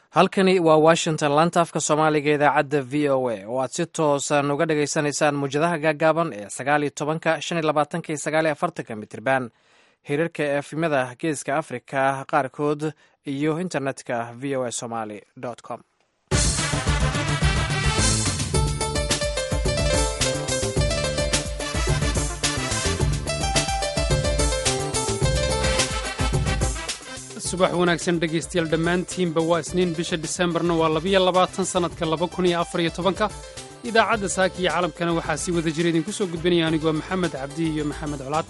halkani waa washington laanta afka soomaaliga idaacadda v o a oo aad si toosan uga dhagaysanaysaan muwjadaha gaagaaban ee sagaal iyo tobanka shan iyo labaatanka iyo sagaal iyo afartanka mitirban hirarka efimada geeska afrika qaarkood iyo internetka v o a somaly com subax wanaagsan dhegaystayaal dhammaantiinba waa isniin bisha disembarna waa labiyo labaatan sannadka laba kun iyo afar iyo tobanka idaacadda saaka iyo caalamkana waxaa sii wada jira idinku soo gudbinaya anigoo maxamed cabdi iyo maxamed colaad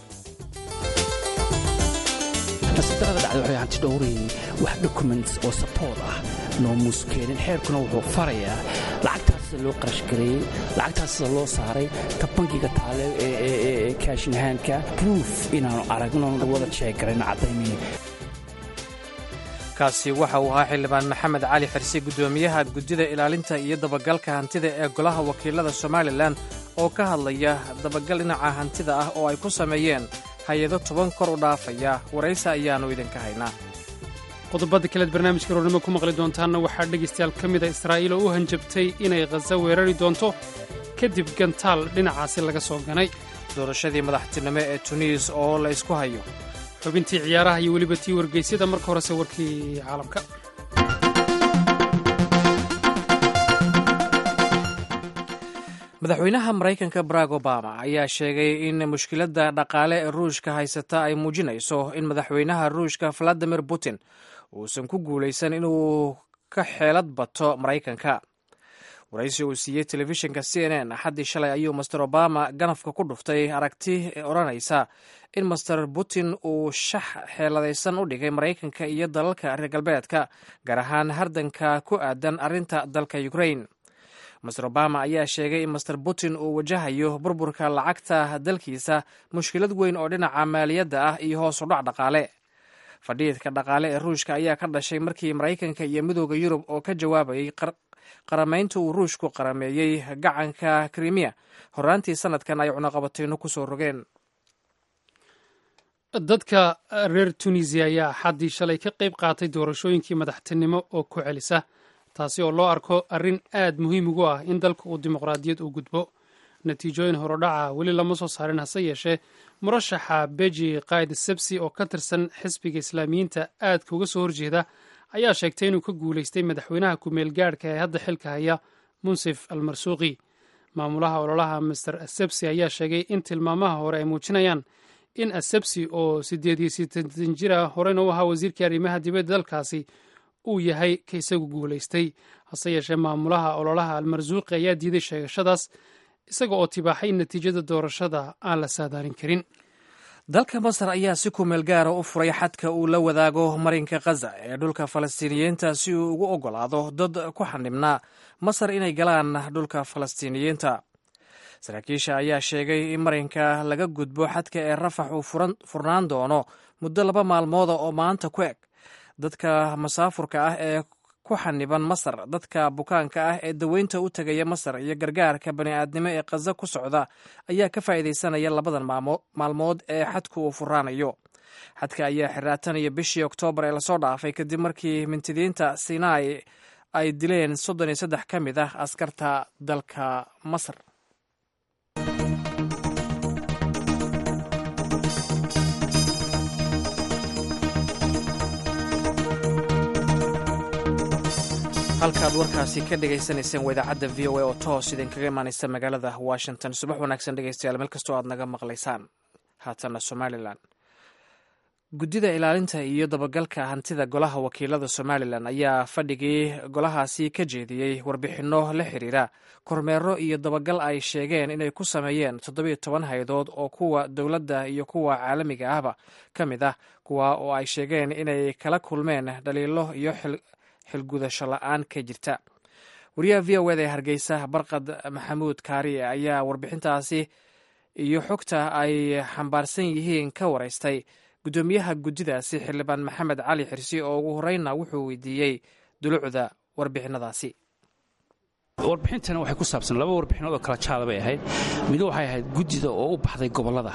nasidarada dhacda waxay hanti dhowrayn wax dokuments oo saboort ah noomuus keenin xeerkuna wuxuu farayaa lacagtaas sida loo qarashgareeyey lacagtaas sida loo saaray ta bankiga taale ee kaashinahaanka bruuf inaanu aragno wada jeegarayn caddaymi kaasi waxa uu ahaa xildhibaan maxamed cali xirsi guddoomiyaha guddida ilaalinta iyo dabagalka hantida ee golaha wakiilada somalilan oo ka hadlaya dabagal dhinaca hantida ah oo ay ku sameeyeen hay-ado toban kor u dhaafaya waraysi ayaannu idinka haynaa qodobada kaleed barnaamijka roornimo ku maqli doontaanna waxaa dhegaystayaal ka mida israa'iil oo u hanjabtay inay khaza weerari doonto kadib gantaal dhinacaasi laga soo ganay doorashadii madaxtinimo ee tuniis oo la ysku hayo xubintii ciyaaraha iyo weliba tii wargeysyada marka horese warkii caalamka madaxweynaha maraykanka barack obama ayaa sheegay in mushkiladda dhaqaale ee ruushka haysata ay muujinayso in madaxweynaha ruushka valadimir putin uusan ku guulaysan inuu ka xeelad bato maraykanka waraysi uu siiyey telefishinka c n n axaddii shalay ayuu master obama ganafka ku dhuftay aragti odhanaysa in master putin uu shax xeeladaysan u dhigay maraykanka iyo dalalka reer galbeedka gaar ahaan hardanka ku aadan arrinta dalka ukrain master obama ayaa sheegay in master putin uu wajahayo burburka lacagta dalkiisa mushkilad weyn oo dhinaca maaliyadda ah iyo hoos u dhac dhaqaale fadhiidka dhaqaale ee ruushka ayaa ka dhashay markii maraykanka iyo midooda yurub oo ka jawaabayay qaramaynta uu ruushku qarameeyey gacanka krimiya horaantii sanadkan ay cunaqabatayno ku soo rogeen dadka reer tunisiya ayaa axaddii shalay ka qayb qaatay doorashooyinkii madaxtinimo oo ku celisa taasi oo loo arko arrin aad muhiim ugu ah in dalka uu dimuqraadiyad u gudbo natiijooyin horodhaca weli lama soo saarin hase yeeshee murashaxa beji qaid sebsi oo ka tirsan xisbiga islaamiyiinta aadka uga soo horjeeda ayaa sheegtay inuu ka guulaystay madaxweynaha ku-meel gaadhka ee hadda xilka haya munsif al marsuuqi maamulaha ololaha master asebsi ayaa sheegay in tilmaamaha hore ay muujinayaan in asebsi oo siddeed iyo sideetan jira horeyna u ahaa wasiirkii arrimaha dibadda dalkaasi uu yahay ka isagu guulaystay hase yeeshee maamulaha ololaha almarsuuqi ayaa diiday sheegashadaas isaga oo tibaaxay in natiijada doorashada aan la saadaalin karin dalka masar ayaa si kumeel gaara u furay xadka uu la wadaago marinka khaza ee dhulka falastiiniyiinta si uu ugu oggolaado dad ku xanibnaa masar inay galaan dhulka falastiiniyiinta saraakiisha ayaa sheegay in marinka laga gudbo xadka ee rafax uu furnaan doono muddo laba maalmooda oo maanta ku eg dadka masaafurka ah ee ku xaniban masar dadka bukaanka ah ee daweynta u tegaya masar iyo gargaarka bani'aadnimo ee khaza ku socda ayaa ka faa'iidaysanaya labadan maalmood ee xadku uu furaanayo xadka ayaa xiraatanaya bishii oktoobar ee lasoo dhaafay kadib markii mintidiinta sinai ay dileen soddon iyo saddex ka mid ah askarta dalka masar halkaad warkaasi ka dhegaysanayseen waa idaacadda v o a oo toos idinkaga imaanaysa magaalada washington subax wanaagsan dhegeystayaal meel kastoo aad naga maqlaysaan haatanna somalilan guddida ilaalinta iyo dabagalka hantida golaha wakiilada somalilan ayaa fadhigii golahaasi ka jeediyey warbixinno la xiriira kormeero iyo dabagal ay sheegeen inay ku sameeyeen toddobiyo toban hay-adood oo kuwa dowladda iyo kuwa caalamiga ahba ka mid ah kuwa oo ay sheegeen inay kala kulmeen dhaliilo iyo xilgudasho la-aan ka jirta wariyaha v o eda ee hargeysa barqad maxamuud kaari ayaa warbixintaasi iyo xogta ay xambaarsan yihiin ka waraystay guddoomiyaha guddidaasi xildhibaan maxamed cali xirsi oo ugu horeyna wuxuu weydiiyey dulucda warbixinadaasi warbixintana waxay ku saabsan laba warbixinood oo kala jaada bay ahayd mid waxay ahayd guddida oo u baxday gobollada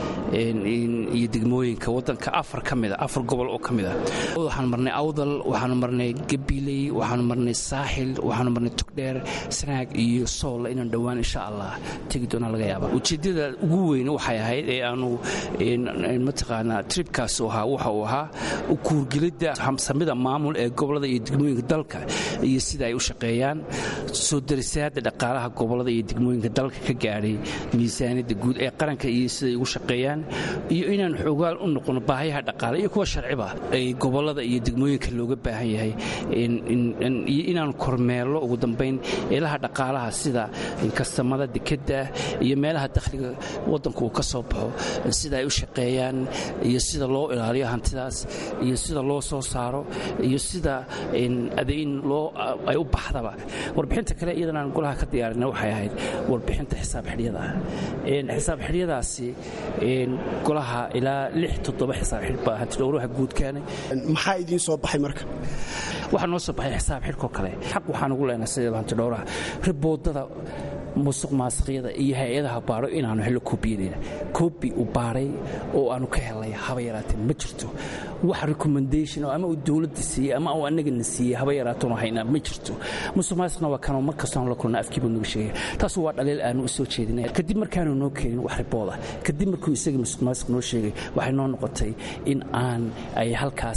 iyo degmooyinka waddanka afar ka mida afar gobol oo ka mida waxaanu marnay awdal waxaanu marnay gabiley waxaanu marnay saaxil waxaanu marnay tugdheer sanaag iyo sool inaan dhowaan insha allah tegi doonaa laga yaaba ujeeddada ugu weyn waxay ahayd ee aanu mataqaanaa tribkaas ahaa waxa uu ahaa kuurgelidda samida maamul ee gobollada iyo degmooyinka dalka iyo sida ay u shaqeeyaan soo darisaadda dhaqaalaha gobollada iyo degmooyinka dalka ka gaadhay miisaaniyadda guud ee qaranka iyo siday ugu shaqeeyaan iyo inaan xoogaal u noqono baahayaha dhaqaale iyo kuwa sharciba ay gobollada iyo degmooyinka looga baahan yahay iyo inaan kormeello ugu dambayn ilaha dhaqaalaha sida kastamada dekedda iyo meelaha dakhliga waddanku uu ka soo baxo sida ay u shaqeeyaan iyo sida loo ilaaliyo hantidaas iyo sida loo soo saaro iyo sida adeyn loo ay u baxdaba warbixinta kale iyadan aan golaha ka diyaarinay waxay ahayd warbixinta xisaab xidhyada xisaab xidhyadaasi golaha ilaa lix toddoba xisaab xidh baa hantidhowraha guud keenay maxaa idiin soo baxay marka waxaa noo soo baxay xisaab xidhkoo kale xaq waxaan ugu leenahay sideeba hantidhowraha riboodada musuq maasiqyada iyo hay-adaha baadho inaanu hello koobiyadeyna koobi uu baadhay oo aanu ka helay haba yaraateen ma jirto wax recommendation ama uu dowladda siiyey ama uu annagana siiyey haba yaraateen haynaa ma jirto musuq maasiqna waa kanoo mar kastoon la kulna afkiiba nagu sheegaya taasu waa dhaliil aanu u soo jeedinay kadib markaanu noo keenin wax ribooda kadib markuu isagii musuq maasiq noo sheegay waxay noo noqotay in aan ay halkaas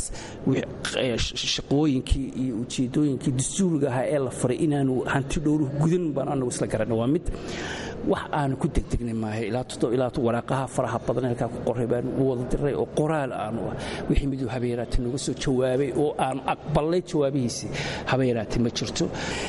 shaqooyinkii iyo ujeedooyinkii dastuuriga ahaa ee la faray inaanu hanti dhowruhu gudan baan anagu isla garanay waa mid wax aanu ku degdegnay maahay ilaa waraaqaha faraha badan halkaa ku qoray baan u wada diray oo qoraal aanu ah wixii miduu habeeraate nooga soo jawaabay oo aanu aqbalnay jawaabihiisii habeeraate ma jirto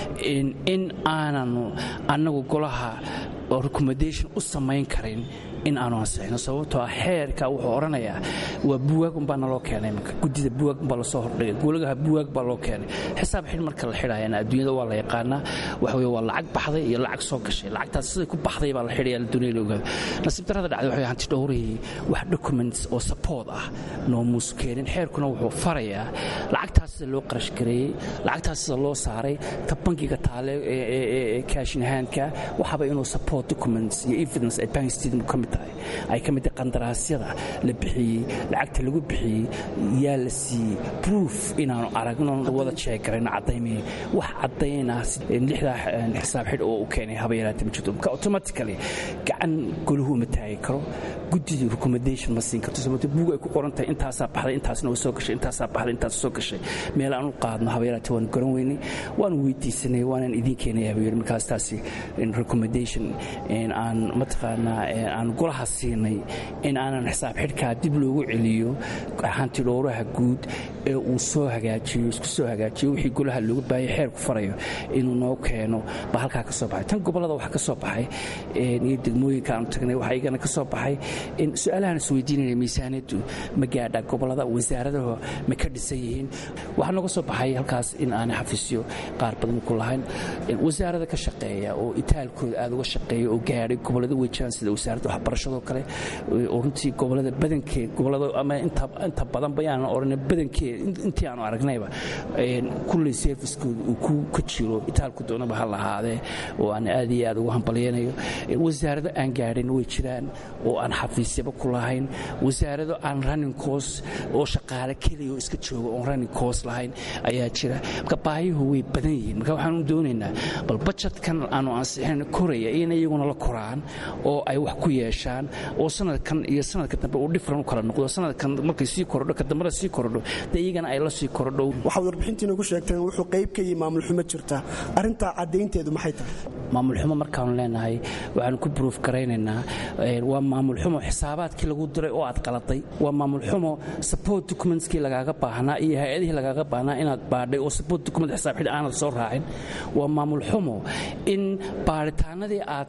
in aananu annagu golaha recommendation u samayn karin in aanu ansixino sababtoo ah xeerka wuxuu odhanayaa waa buwaag baa naloo keenay marka guddida buwaag baa lasoo hordhigay goolagaha buwaag baa loo keenay xisaab xidh marka la xidhaayana adduunyada waa la yaqaanaa waxa weye waa lacag baxday iyo lacag soo gashay lacagtaas siday ku baxday baa la xidhaya la doonaya la ogaado nasiib darrada dhacday waxay hanti dhowrihii wax documents oo support ah noomuus keenin xeerkuna wuxuu farayaa lacagtaas sida loo qarash gareeyey lacagtaas sida loo saaray ta bankiga taale ee kaashinahaanka waxaba inuu support documents iyo evidence ay bank statement ka mid ay ka mid qandaraasyada la bixiyey lacagta lagu bixiyey yaa la siiyey proof inaanu aragno wada jeegarayno caddaymay wax caddaynaa lixdaa xisaab xidh oo u keenay haba yaraata ma jirto marka automatically gacan golahu uma taagi karo guddidii recommendation ma siin karto sababto buug ay ku qoran tahay intaasaa baxday intaasna way soo gashay intaasaa baxday intaas soo gashay meel aan u qaadno haba yaraata waanu garan weynay waanu weydiisanay waanaan idiin keenay haba yar markaas taasi recommendation aan mataqaanaa aan golaha siinay in aanan xisaab xidhkaa dib loogu celiyo hanti dhowraha guud ee uu soo hagaajiyo isku soo hagaajiyo wixii golaha looga baahaya xeerku farayo inuu noo keeno ba halkaa ka soo baxay tan gobollada waxaa ka soo baxay iyo degmooyinka aanu tagnay waxaa igana ka soo baxay su-aalahan isweydiinaya miisaaniyaddu ma gaadha gobollada wasaaradaha ma ka dhisan yihiin waxaa nooga soo baxay halkaas in aanay xafiisyo qaar badan ku lahayn wasaarada ka shaqeeya oo itaalkooda aada uga shaqeeya oo gaadhay gobollada wejaan sida wasaaradda waxbarashadoo kale oo runtii gobolada badankeed gobolada ama inta badan bayaanan odhanay badankeed intii aanu aragnayba kulley serviskooda uu ku ka jiro itaalku doonaba ha lahaadee oo aan aad iyo aad ugu hambalyaynayo wasaarado aan gaadhin way jiraan oo aan xafiisyaba ku lahayn wasaarado aan running course oo shaqaale keliya oo iska jooga oon running course lahayn ayaa jira marka baahiyuhu way badan yihiin marka waxaanu doonaynaa bal bajetkan aanu ansixin koraya in iyaguna la koraan oo ay wax ku yeeshaan oo sanadkan iyo sanadka dambe uu dhifran u kala noqdo sanadkan markay sii korodho ka dambena sii korodho dee iyagana ay la sii korodho waxaad warbixintiina ku sheegteen wuxuu qayb ka yihi maamul xumo jirta arrintaa caddaynteedu maxay tahay maamul xumo markaanu leenahay waxaanu ku bruuf garaynaynaa waa maamul xumo xisaabaadkii lagu diray oo aad qaladay waa maamul xumo support documentskii lagaaga baahnaa iyo hay-adihii lagaaga baahnaa inaad baadhay oo support document xisaab xidh aanad soo raacin waa maamul xumo in baaritaanadii aad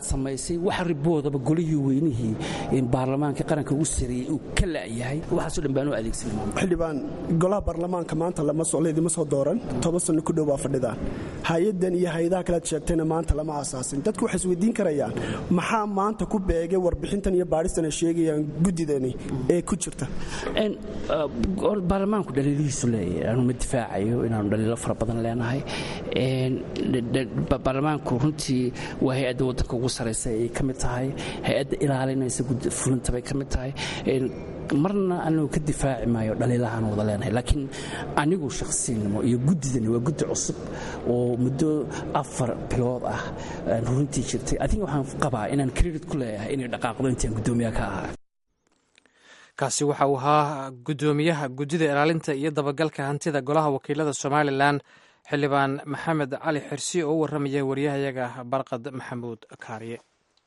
samaysay waxa riboodaba golihii weynihii baarlamaanka qaranka ugu sareeyey uu ka la'yahay waxaasoo dhan baan u adeegsanay xildhibaan golaha baarlamaanka maanta laydima soo dooran toban sanno ku dhow baa fadhidaan hay-addan iyo hay-adaha kalead sheegtayna maanta lama aasaasin dadku waxay isweydiin karayaan maxaa maanta ku beegay warbixintan iyo baadhistan ay sheegayaan guddidani ee ku jirta baarlamaanku dhaliilihiisu leeyahay aanu ma difaacayo inaanu dhaliilo fara badan leenahay baarlamaanku runtii waa hay-adda waddanka ugu saraysa ay ka mid tahay hay-adda ilaalinaysa fulinta bay ka mid tahay marna anigu ka difaaci maayo dhaliilahaan wada leenahay laakiin anigu shakhsiyanimo iyo guddidani waa guddi cusub oo muddo afar bilood ah runtii jirtay adiga waxaan qabaa inaan credit ku leeyahay inay dhaqaaqdo intaan guddoomiyaha ka ahaa kaasi waxa uu ahaa guddoomiyaha guddida ilaalinta iyo dabagalka hantida golaha wakiilada somalilan xildhibaan maxamed cali xirsi oo u warramaya waryahayaga barqad maxamuud kaariye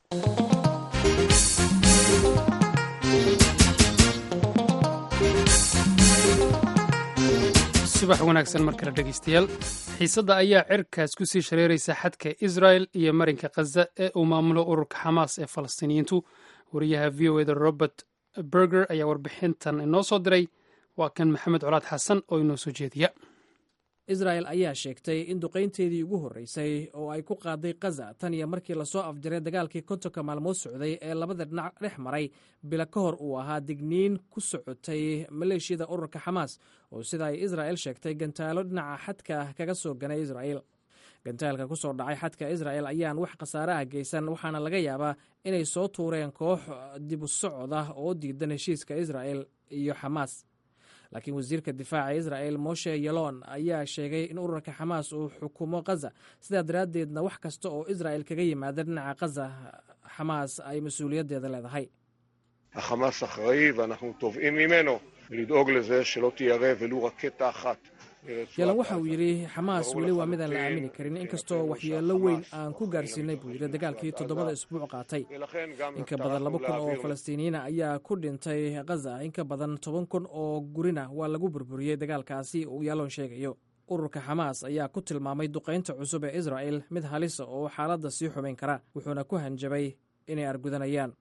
subax wanaagsan mar kale dhegaystayaal xiisadda ayaa cirkaas ku sii shareeraysa xadka israel iyo marinka khaza ee uu maamulo ururka xamaas ee falastiiniyiintu wariyaha v o eda robert berger ayaa warbixintan inoo soo diray waa kan maxamed colaad xasan oo inoo soo jeediya israel ayaa sheegtay in duqaynteedii ugu horreysay oo ay ku qaaday khaza tan iyo markii lasoo afjaray dagaalkii kontonka maalmood socday ee labada dhinac dhex maray bila ka hor uu ahaa digniin ku socotay maleeshiyada ururka xamaas oo sida ay israel sheegtay gantaalo dhinaca xadka kaga soo ganay israel gantaalka ku soo dhacay xadka israel ayaan wax khasaare ah geysan waxaana laga yaabaa inay soo tuureen koox dibu socod ah oo diidan heshiiska israel iyo xamaas laakiin wasiirka difaaca israel moshe yalon ayaa sheegay in ururka xamaas uu xukumo khaza sidaa daraaddeedna wax kasta oo israel kaga yimaada dhinaca khaza xamaas ay mas-uuliyaddeeda leedahay החמאס אחראי ואנחנו תובעים ממנו לדאוג לזה שלא תיירה ולו רקטה אחת yalan waxa uu yidhi xamaas weli waa midaan la aamini karin inkastoo waxyeello weyn aan ku gaarsiinay buu yidhi dagaalkii toddobada isbuuc qaatay inka badan laba kun oo falastiiniyiina ayaa ku dhintay khaza inka badan toban kun oo gurina waa lagu burburiyey dagaalkaasi uu yaalon sheegayo ururka xamaas ayaa ku tilmaamay duqaynta cusub ee israel mid halisa oo xaaladda sii xumayn kara wuxuuna ku hanjabay inay argudanayaan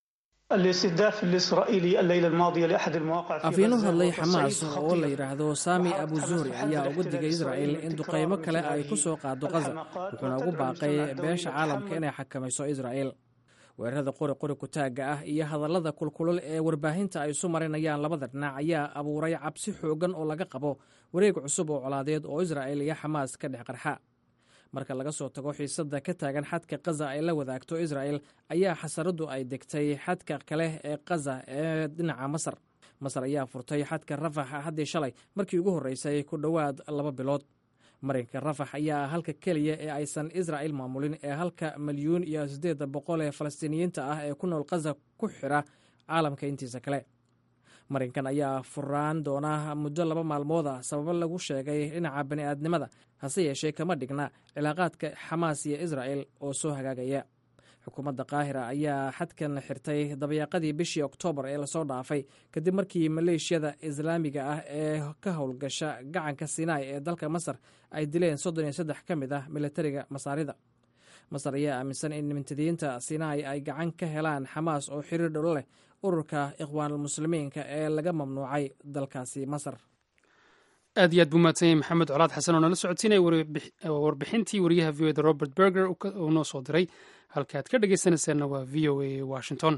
afyeen u hadlay xamaas oo la yidhaahdo sami abu zuhri ayaa uga digay israel in duqaymo kale ay ku soo qaado khaza wuxuuna ugu baaqay beesha caalamka inay xakamayso israel weerarada qori qori kutaagga ah iyo hadallada kulkulul ee warbaahinta ay isu marinayaan labada dhinac ayaa abuuray cabsi xoogan oo laga qabo wareeg cusub oo colaadeed oo israel iyo xamaas ka dhex qarxa marka laga soo tago xiisadda ka taagan xadka khaza ay la wadaagto israel ayaa xasaraddu ay degtay xadka kale ee khaza ee dhinaca masar masar ayaa furtay xadka rafax haddii shalay markii ugu horreysay ku dhowaad laba bilood marinka rafax ayaa halka keliya ee aysan israel maamulin ee halka milyuun iyo siddeedda boqol ee falastiiniyiinta ah ee ku nool khaza ku xidha caalamka intiisa kale marinkan ayaa furaan doona muddo laba maalmood ah sababo lagu sheegay dhinaca bani'aadnimada hase yeeshee kama dhigna cilaaqaadka xamaas iyo israel oo soo hagaagaya xukuumadda qaahira ayaa xadkan xirtay dabayaaqadii bishii oktoobar ee lasoo dhaafay kadib markii maleeshiyada islaamiga ah ee ka howlgasha gacanka sinai ee dalka masar ay dileen soddon iyo saddex ka mid ah milatariga masaarida masar ayaa aaminsan in mintadiyiinta sinai ay gacan ka helaan xamaas oo xiriir dholo leh ururka ikhwaanulmuslimiinka ee laga mamnuucay dalkaasi masar aad iyo aad buu mahadsanyay maxamed colaad xasan oo nala socotiinaya warbixintii wariyaha v o eda robert berger uu noo soo diray halka aad ka dhegaysanaysaanna waa v o a washington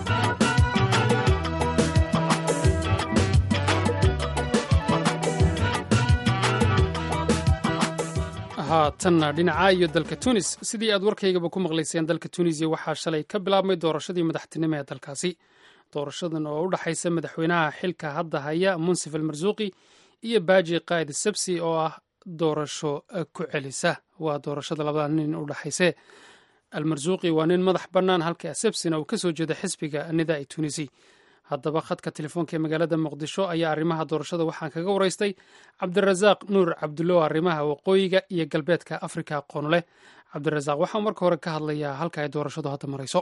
haatanna dhinaca iyo dalka tunis sidii aad warkaygaba ku maqlayseen dalka tunisiya waxaa shalay ka bilaabmay doorashadii madaxtinimo ee dalkaasi doorashadan oo u dhexaysa madaxweynaha xilka hadda haya munsif almarsuuqi iyo baaji qaa'id sabsi oo ah doorasho ku celisa waa doorashada labada nin u dhexayse almarsuuqi waa nin madax bannaan halka sabsina uu ka soo jeeda xisbiga nidaai tunisi haddaba khadka telefoonka ee magaalada muqdisho ayaa arrimaha doorashada waxaan kaga waraystay cabdirasaaq nuur cabdulo arrimaha waqooyiga iyo galbeedka afrika aqoon leh cabdirasaaq waxaa marka hore ka hadlayaa halka ay doorashadu hadda marayso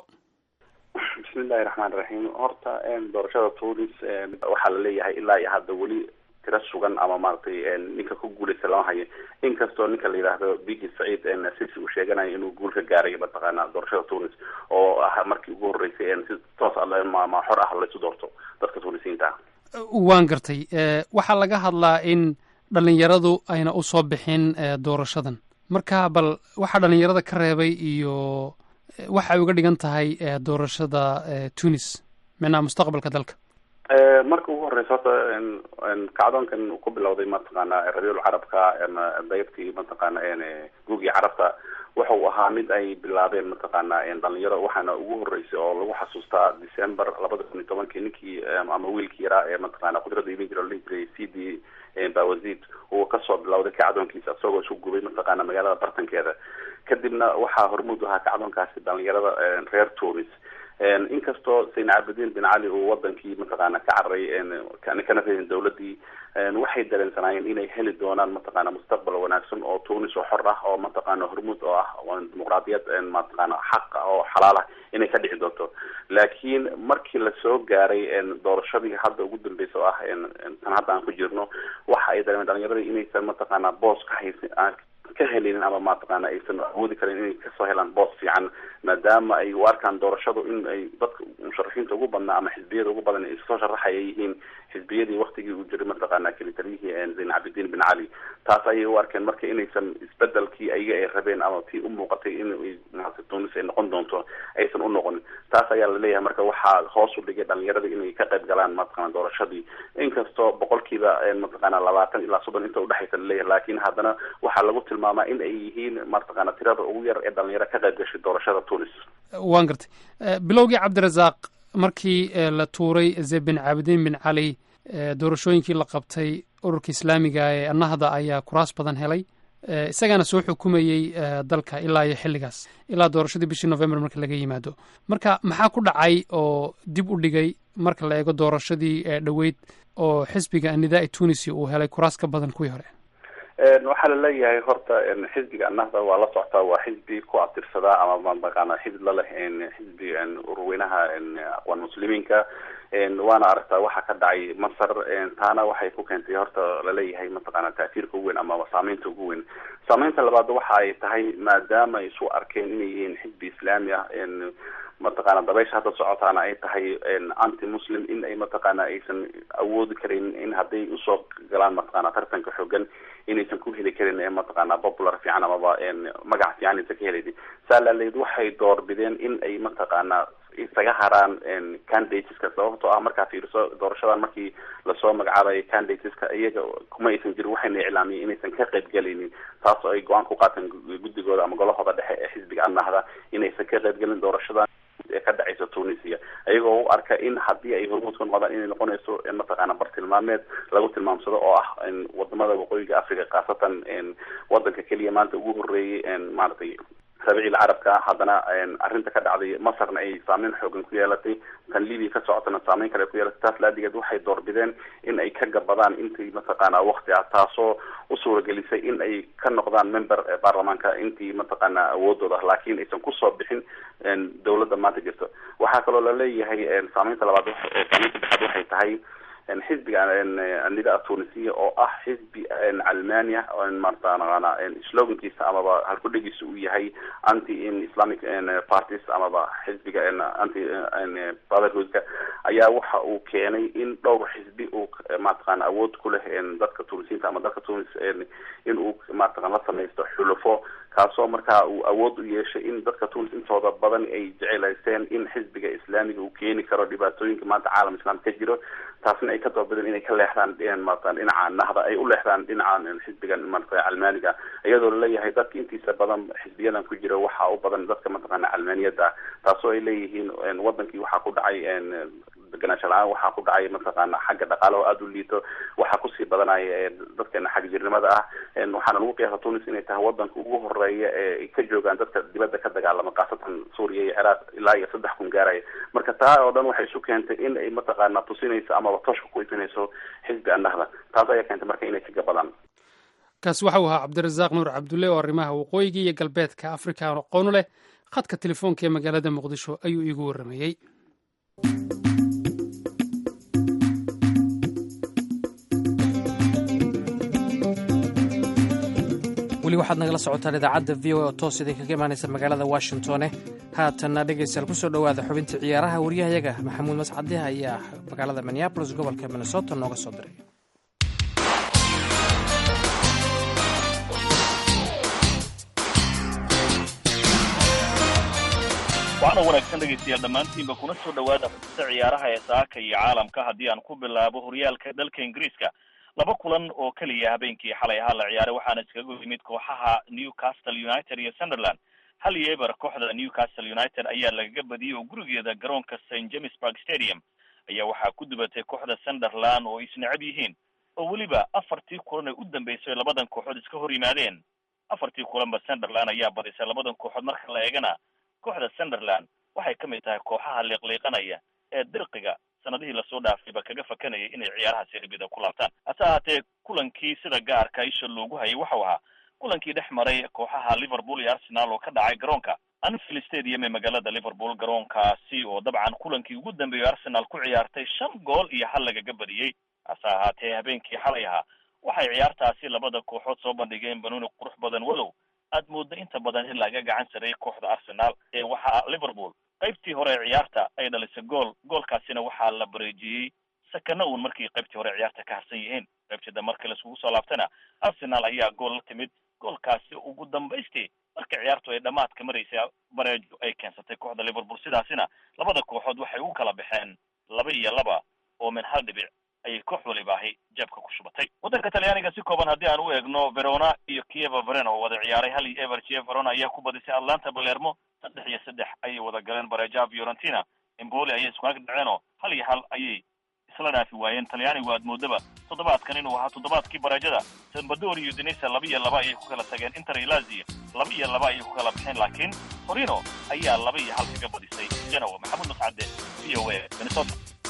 bismillahi raxmaan raxiim horta doorashada tunis waxaa la leeyahay ilaa iyo hadda weli tiro sugan ama maaragtay ninka ku guuleysta lama hayo inkastoo ninka la yidhaahdo bigi saciid sisi uu sheeganayo inuu guul ka gaaray mataqaana doorashada tunis oo ah markii ugu horreysay si toos ma xor ah laysu doorto dadka tunisiyiinta ah waan gartay waxaa laga hadlaa in dhalinyaradu ayna usoo bixin doorashadan marka bal waxaa dhalinyarada ka reebay iyo waxa ay uga dhigan tahay doorashada tunis micnaha mustaqbalka dalka marka ugu horeysa horta kacdoonkan uu ku bilowday mataqaana rabiul carabka dayabkii mataqaana guugii carabta waxa uu ahaa mid ay bilaabeen mataqaana dhalinyaro waxaana ugu horeysay oo lagu xasuustaa december labada kun iyo tobankii ninkii ama wiilkii yaraa ee mataqaana qudrada iman jira la jiray c d bawazid uu kasoo bilowday kacdoonkiisa isagoo isu gubay mataqaana magaalada bartankeeda kadibna waxaa hormuud ahaa kacdoonkaasi dhalinyarada reer tunis inkastoo sayn cabdiin bin cali uu wadankii mataqaana ka cararay kana reedin dawladii waxay dareensanaayeen inay heli doonaan mataqaana mustaqbal wanaagsan oo tunis oo xor ah oo mataqaana hormuud oo ah dimuqraadiyad mataqaana xaq oo xalaal ah inay ka dhici doonto laakiin markii lasoo gaaray doorashadii hadda ugu dambeysa oo ah tan hadda aan ku jirno waxa ay dareemeen dhalinyaradii inaysan mataqaana boos ka haysan ka helinin ama mataqaana aysan awoodi karin inay kasoo helaan boos fiican maadaama ay u arkaan doorashadu in ay dadka musharaxiinta ugu badnaa ama xisbiyada ugu badan ay soo sharaxaya yihiin xisbiyadii waktigii uu jiray mataqaana kelitaliyihii zayn cabdidiin bin cali taas ayay u arkeen marka inaysan isbedelkii ayaga ay rabeen ama tii u muuqatay in maarata tunis ay noqon doonto aysan u noqonin taas ayaa laleeyahay marka waxaa hoos u dhigay dhalinyarada inay ka qayb galaan mataqaana doorashadii inkastoo boqolkiiba mataqaana labaatan ilaa soddon inta udhexaysa laleeyahay laakiin haddana waxaa lagu tilmaamaa in ay yihiin mataqaana tirada ugu yar ee dhalinyaro ka qayb gashay doorashada tunis waan gartay bilowgii cabdirasaaq markii la tuuray zebin cabdiin bin cali doorashooyinkii la qabtay ururka islaamiga ee annahda ayaa kuraas badan helay isagaana soo xukumayey dalka ilaa iyo xilligaas ilaa doorashadii bishii november marka laga yimaado marka maxaa ku dhacay oo dib u dhigay marka la eego doorashadii dhoweyd oo xisbiga anidaa tunisi uu helay kuraas ka badan kuwii hore waxaa laleeyahay horta xisbiga annahda waa la soctaa waa xisbi ku abtirsadaa ama mataqaana xidid la leh xisbi ururweynaha aqwaan muslimiinka waana aragtaa waxa ka dhacay masar taana waxay ku keentay horta laleeyahay mataqaana taasiirka ugu weyn ama saameynta ugu weyn saameynta labaad waxa ay tahay maadaama ay isu arkeen inay yihiin xisbi islaami ah mataqaana dabaysha hadda socotaana ay tahay anti muslim in ay mataqaana aysan awoodi karin in hadday usoo galaan mataqaana tartanka xoogan inaysan ku heli karin mataqaana popular fiican amaba magac fiican aysan ka helaynin saa laaleed waxay doorbideen in ay mataqaana isaga haraan candidateska sababtoo ah markaa fiiriso doorashadan markii lasoo magacaabayo candidateska iyaga kuma aysan jirin waxayna iclaamiyeen inaysan ka qayb galaynin taas oo ay go-aan ku qaateen guddigooda ama golahooda dhexe ee xisbiga annahda inaysan ka qayb galin doorashadan ee ka dhacaysa tunisia iyagoo u arka in haddii ay hormuud ka noqdaan inay noqonayso mataqaana bartilmaameed lagu tilmaamsado oo ah wadamada waqooyiga africa khaasatan wadanka keliya maanta ugu horeeyay maaragtay rabiicil carabka haddana arrinta ka dhacday masarna ay saameyn xoogan ku yeelatay tan libia ka socotana saameyn kale ku yeelatay taas laadigeed waxay doorbideen in ay ka gabadaan intii mataqaana wakti ah taasoo u suuragelisay in ay ka noqdaan member baarlamaanka intii mataqaana awoodooda ah laakiin aysan kusoo bixin dawladda maanta jirto waxaa kaloo laleeyahay saameynta labaad saameynta saddexaad waxay tahay xisbiga nida tunisiya oo ah xisbi calmania mataqaana slogankiisa amaba halkudhegiisa uu yahay anti islamic parties amaba xisbiga anti brotherhoodka ayaa waxa uu keenay in dhowr xisbi uu mataqaana awood ku leh dadka tunisiyiinta ama dalka tunis in uu mataqan la samaysto xulufo kaasoo markaa uu awood u yeeshay in dadka tunis intooda badan ay jecelaysteen in xisbiga islaamiga uu keeni karo dhibaatooyinka maanta caalam islaam ka jiro taasna ay ka doobadeen inay ka leexdaan maarata dhinaca nahda ay u leexdaan dhinaca xisbigan marata calmaaniga iyadoo laleeyahay dadka intiisa badan xisbiyadan ku jira waxa u badan dadka mataqaana calmaaniyada taasoo ay leeyihiin wadankii waxaa ku dhacay deganaansho la-aan waxaa ku dhacay mataqaana xagga dhaqaale oo aada u liito waxaa kusii badanaya dadkeena xagga jirnimada ah waxaana lagu qiyaasa tunis inay tahay wadanka ugu horeeya ee ay ka joogaan dadka dibadda ka dagaalama khaasatan suuriya iyo ciraaq ilaa iyo saddex kun gaaraya marka taa oo dhan waxay isu keentay in ay mataqaana tusinayso amaba tooshka ku ifinayso xisbi annahda taas ayaa keentay marka inay ka gabadaan kaasi waxa uu ahaa cabdirasaaq nuur cabdulle oo arrimaha waqooyiga iyo galbeedka afrika aqoonu leh khadka telefoonka ee magaalada muqdisho ayuu iigu warramayey weli waxaad nagala socotaan idaacadda v o a oo toos idin kaga imaanaysa magaalada washingtone haatanna dhegaystayaal kusoo dhowaada xubintii ciyaaraha waryahayaga maxamuud mascade ayaa magaalada minneabolis gobolka minnesota nooga soo diray waxaana wanaagsan dhegaystayaal dhammaantiinba kuna soo dhowaada xubinta ciyaaraha ee saaka iyo caalamka haddii aan ku bilaabo horyaalka dalka ingiriiska laba kulan oo keliya habeenkii xalay ahaa la ciyaaray waxaana iskaga yimid kooxaha newcastle united iyo sunderland hal iyo eber kooxda newcastle united ayaa lagaga badiyey oo gurigeeda garoonka st james park stadium ayaa waxaa ku dubatay kooxda sunderland oo isnecab yihiin oo weliba afartii kulan ee u dambeysay labadan kooxood iska hor yimaadeen afartii kulanba sunderland ayaa badisay labadan kooxood marka la eegana kooxda sunderland waxay ka mid tahay kooxaha liiqliiqanaya ee dirqiga sanadihii lasoo dhaafayba kaga fakanayay inay ciyaaraha serbida ku laabtaan hase ahaatee kulankii sida gaarka isha loogu hayay waxau ahaa kulankii dhex maray kooxaha liverpool iyo arsenal oo ka dhacay garoonka anfield stadium ee magaalada liverpool garoonkaasi oo dabcan kulankii ugu dambeeyay arsenal ku ciyaartay shan gool iyo hal lagaga badiyey hase ahaatee habeenkii xalay ahaa waxay ciyaartaasi labada kooxood soo bandhigeen banuuni qurux badan walow aad moodda inta badan in laga gacan sareeyay kooxda arsenal ee waxaa liverpool qaybtii hore ee ciyaarta ay dhalisay gool goolkaasina waxaa la bareejiyey sakana uun markii qaybtii hore ciyaarta ka harsan yihiin qaybtida marka laiskugu soo laabtana arsenal ayaa gool la timid goolkaasi ugu dambaystii marka ciyaartu ay dhammaadka maraysay bareejo ay keensatay kooxda liverpool sidaasina labada kooxood waxay ugu kala baxeen laba iyo laba oo min hal dhibic ayay koox walibaahi jeebka ku shubatay waddanka talyaaniga si kooban haddii aan u eegno verona iyo kieva veren oo wada ciyaaray hal iyo ever kie verona ayaa ku badisay atlanta balermo saddex iyo saddex ayay wada galeen bareejaha fiorentina emboli ayay isku ag dhaceenoo hal iyo hal ayay isla dhaafi waayeen talyaanigu aad moodaba toddobaadkan inuu ahaa toddobaadkii bareejada salvador iyo denisa laba iyo laba ayay ku kala tageen inter iyo lazio laba iyo laba ayay ku kala baxeen laakiin torino ayaa laba iyo hal kaga badisay genoa maxamuud mascade v o a minnesota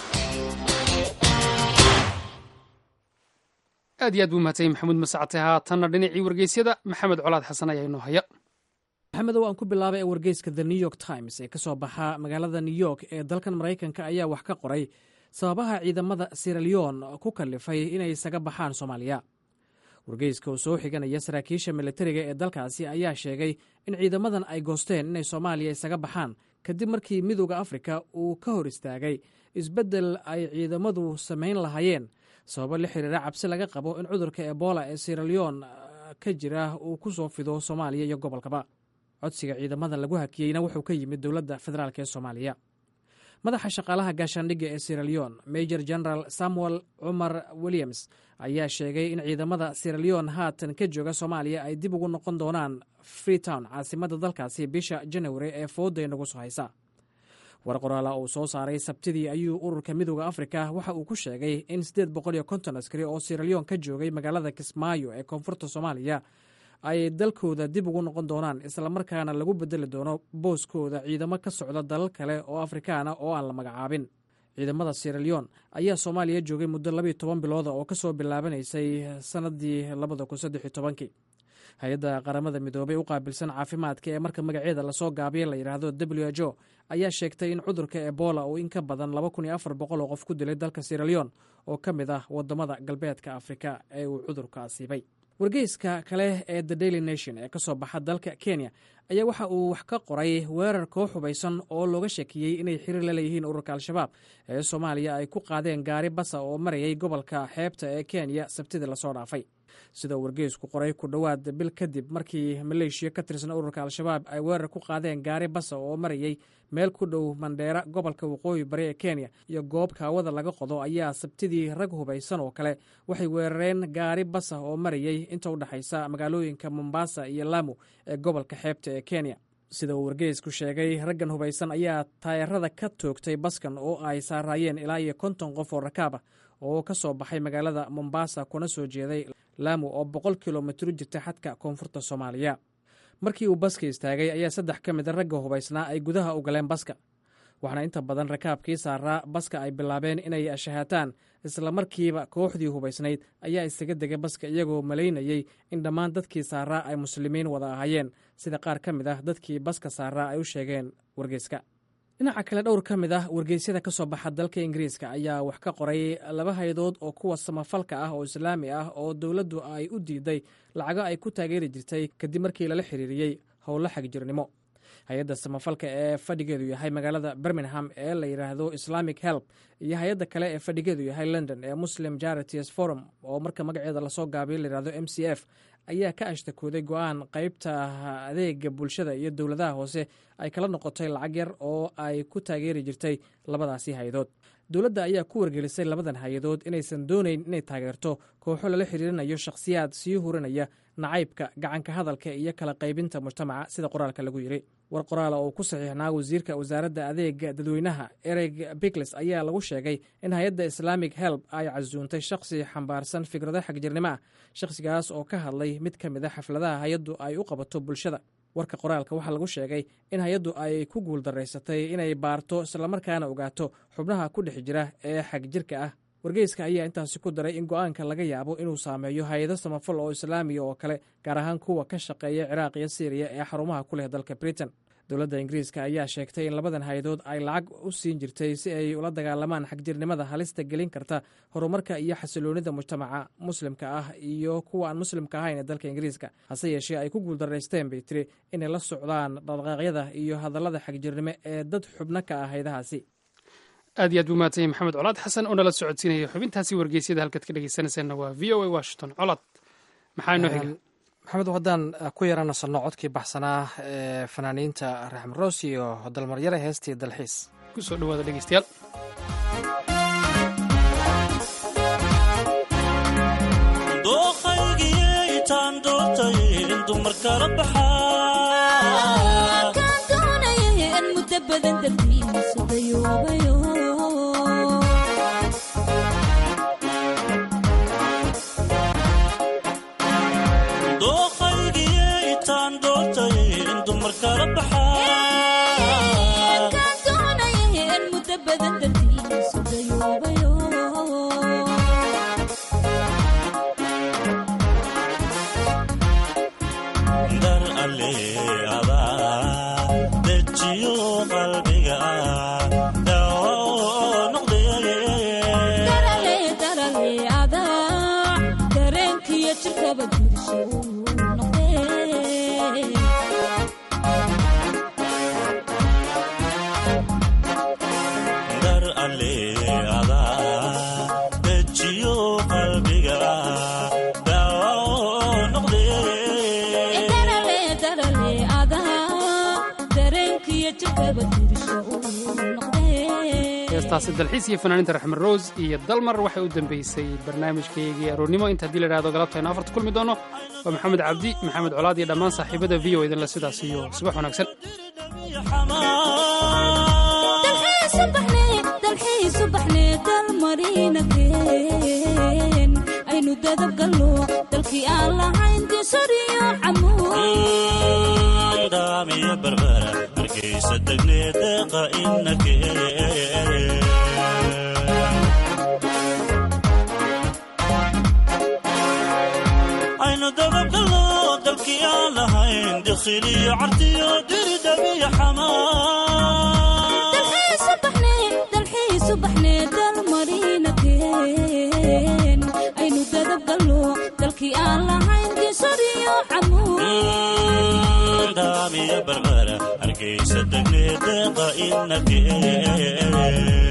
aad iyo aad buu mahadsan maxamuud mascate haatanna dhinacii wargeysyada maxamed colaad xasan ayaa inoo haya maxamedow aan ku bilaabay ee wargeyska the new york times ee ka soo baxa magaalada new york ee dalkan maraykanka ayaa wax ka qoray sababaha ciidamada siraleon ku kalifay inay isaga baxaan soomaaliya wargeyska oo soo xiganaya saraakiisha militariga ee dalkaasi ayaa sheegay in ciidamadan ay goosteen inay soomaaliya isaga baxaan kadib markii midooda afrika uu ka hor istaagay isbeddel ay ciidamadu samayn lahaayeen sababo la xiriira cabsi laga qabo in cudurka ebola ee siraleon ka jira uu ku soo fido soomaaliya iyo gobolkaba codsiga ciidamadan lagu hakiyeyna wuxuu ka yimid dowladda federaalk ee soomaaliya madaxa shaqaalaha gaashaandhigga ee siraleon major general samuel cumar williams ayaa sheegay in ciidamada siraleon haatan ka jooga soomaaliya ay dib ugu noqon doonaan freetown caasimadda dalkaasi bisha janawari ee fooda inagu soo haysa war qoraala uu soo saaray sabtidii ayuu ururka midooda afrika waxa uu ku sheegay in siddeed boqol iyo konton askari oo siraleon ka joogay magaalada kismaayo ee koonfurta soomaaliya ay dalkooda dib ugu noqon doonaan islamarkaana lagu bedeli doono booskooda ciidamo ka socda dalal kale oo afrikaana oo aan la magacaabin ciidamada siraleon ayaa soomaaliya joogay muddo labiyo toban bilooda oo kasoo bilaabanaysay sanadii labada kun saddex iyo tobankii hay-adda qaramada midoobay u qaabilsan caafimaadka ee marka magaceeda lasoo gaabiya la yidhaahdo w h o ayaa sheegtay in cudurka ebola uu in ka badan laba kun iyo afar boqol oo qof ku dilay dalka siraleon oo ka mid ah wadamada galbeedka afrika ee uu cudurka asiibay wargeyska kale ee the daily nation ee kasoo baxa dalka kenya ayaa waxa uu wax ka qoray weerar koox hubaysan oo looga sheekiyey inay xiriir la leeyihiin ururka al-shabaab ee soomaaliya ay ku qaadeen gaari basa oo marayay gobolka xeebta ee kenya sabtidii lasoo dhaafay sida uu wargeysku qoray ku dhowaad bil kadib markii maleeshiya ka tirsan ururka al-shabaab ay weerar ku qaadeen gaari basa oo marayay meel ku dhow mandheera gobolka waqooyi bari ee kenya iyo goob kaawada laga qodo ayaa sabtidii rag hubaysan oo kale waxay weerareen gaari basa oo marayay inta u dhexaysa magaalooyinka mombasa iyo lamu ee gobolka xeebta ee kenya sida uu wargeysku sheegay raggan hubaysan ayaa taayarada ka toogtay baskan oo ay saaraayeen ilaa iyo konton qof oo rakaab ah oo ka soo baxay magaalada mombasa kuna soo jeeday laamu oo boqol kilomitr u jirta xadka koonfurta soomaaliya markii uu baska istaagay ayaa saddex ka mida ragga hubaysnaa ay gudaha u galeen baska waxaana inta badan rakaabkii saaraa baska ay bilaabeen inay ashahaataan islamarkiiba kooxdii hubaysnayd ayaa isaga degay baska iyagoo malaynayey in dhammaan dadkii saaraa ay muslimiin wada ahaayeen sida qaar ka mid ah dadkii baska saaraa ay u sheegeen wargeyska dhinaca kale dhowr ka mid ah wargeysyada ka soo baxa dalka ingiriiska ayaa wax ka qoray laba haydood oo kuwa samafalka ah oo islaami ah oo dowladdu ay u diiday lacago ay ku taageeri jirtay kadib markii lala xiriiriyey howlo xagjirnimo hay-adda samafalka ee fadhigeedu yahay magaalada birmingham ee la yidhaahdo islamic help iyo hay-adda kale ee fadhigeedu yahay london ee muslim charities forum oo marka magaceeda lasoo gaabiyo layidhahdo m c f ayaa ka ashtakooday go-aan qeybta adeega bulshada iyo dowladaha hoose ay kala noqotay lacag yar oo ay ku taageeri jirtay labadaasi hay-adood dowladda ayaa ku wargelisay labadan hay-adood inaysan doonayn inay taageerto kooxo lala xiriirinayo shakhsiyaad sii hurinaya nacaybka gacanka hadalka iyo kala qaybinta mujtamaca sida qoraalka lagu yiri war qoraala oo ku saxiixnaa wasiirka wasaaradda adeega dadweynaha ereg bigles ayaa lagu sheegay in hay-adda islaamic help ay casuuntay shakhsi xambaarsan fikrado xagjirnimo ah shakhsigaas oo ka hadlay mid ka mid a xafladaha hay-addu ay u qabato bulshada warka qoraalka waxaa lagu sheegay in hay-addu ay ku guuldaraysatay inay baarto islamarkaana ogaato xubnaha ku dhex jira ee xagjirka ah wargeyska ayaa intaasi ku daray in go-aanka laga yaabo inuu saameeyo hay-ado samafal oo islaamiya oo kale gaar ahaan kuwa ka shaqeeya ciraaq iyo syriya ee xarumaha ku leh dalka britain dowladda ingiriiska ayaa sheegtay in labadan hay-adood ay lacag u siin jirtay si ay ula dagaalamaan xagjirnimada halista gelin karta horumarka iyo xasiloonida mujtamaca muslimka ah iyo kuwa aan muslimka ahayn ee dalka ingiriiska hase yeeshee ay ku guuldaraysteen bay tiri inay la socdaan dhaqdhaqaaqyada iyo hadallada xagjirnimo ee dad xubno ka ah haydahaasi aad iyo aad buu mahadsan yahy maxamed colaad xasan oo nala socodsiinaya xubintaasi wargeysyada halkaad ka dhegeysanaysaanna waa v o a washington colaad maxaa inoo xiga maxamed haddaan ku yaranasano codkii baxsanaa ee fanaaniinta raxmed roos iyo dalmaryare heestii dalxiis ku soo dhawaada dhegeystayaal dooqaygiyaytaan doortay in dumar kala baxaa kaan doonaya in muddo badan dartiisa dayoobayo dooqaygiyaytaan doortay in dumar kala baxaa kaan doonaya in muddo badan dartiisa dayoobayo dar alleeadaa dejiyo qalbiga daawo oo noqdee darale darale adaa dareenkiyo jirkaba guursho noqdee dar alleeadaa dejiyo qalbiga daawo oo noqdee darale darale adaa dareenkiyo jirkaba guursho noqdee heestaasi dalxiis iyo fanaaniinta raxmed rose iyo dalmar waxay u dambeysay barnaamijkaygii aroornimo inta haddii la idhahdo galabta aynu afarta kulmi doono waa maxamed cabdi maxamed colaad iyo dhammaan saaxiibada v o idinle sidaas iyo subax wanaagsan dalxiisu baxnee dalxiisu baxnee dalmarina keen aynu dadab gallo dalkii aan lahayn disoriyo camuud daamiya barbara hargeysa degnee deeqa inakee aynu dababgallo dalkii aan lahayn dikhiliyo cardiyo diridhabiya xamaa dalxiisu baxnee dalxiisu baxnee dalmarina keen aynu dadab gallo dalkii aan lahayn disoriyo camuud daamiya barbara hargeysa degnee deeqa inakee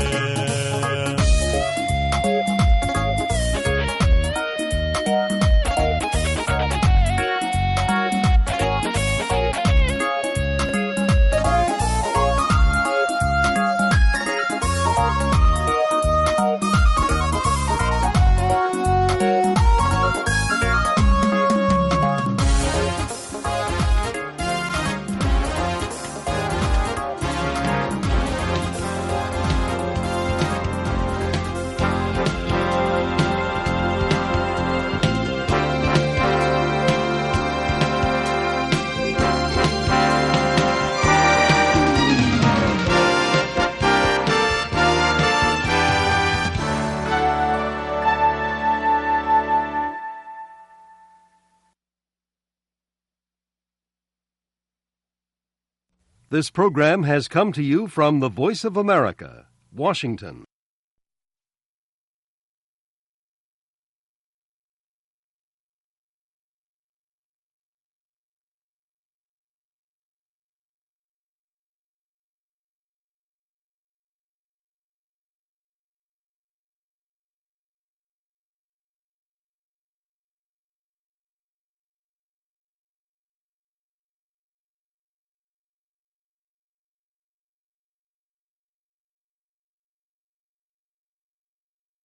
This program has come to you from the Voice of America, Washington.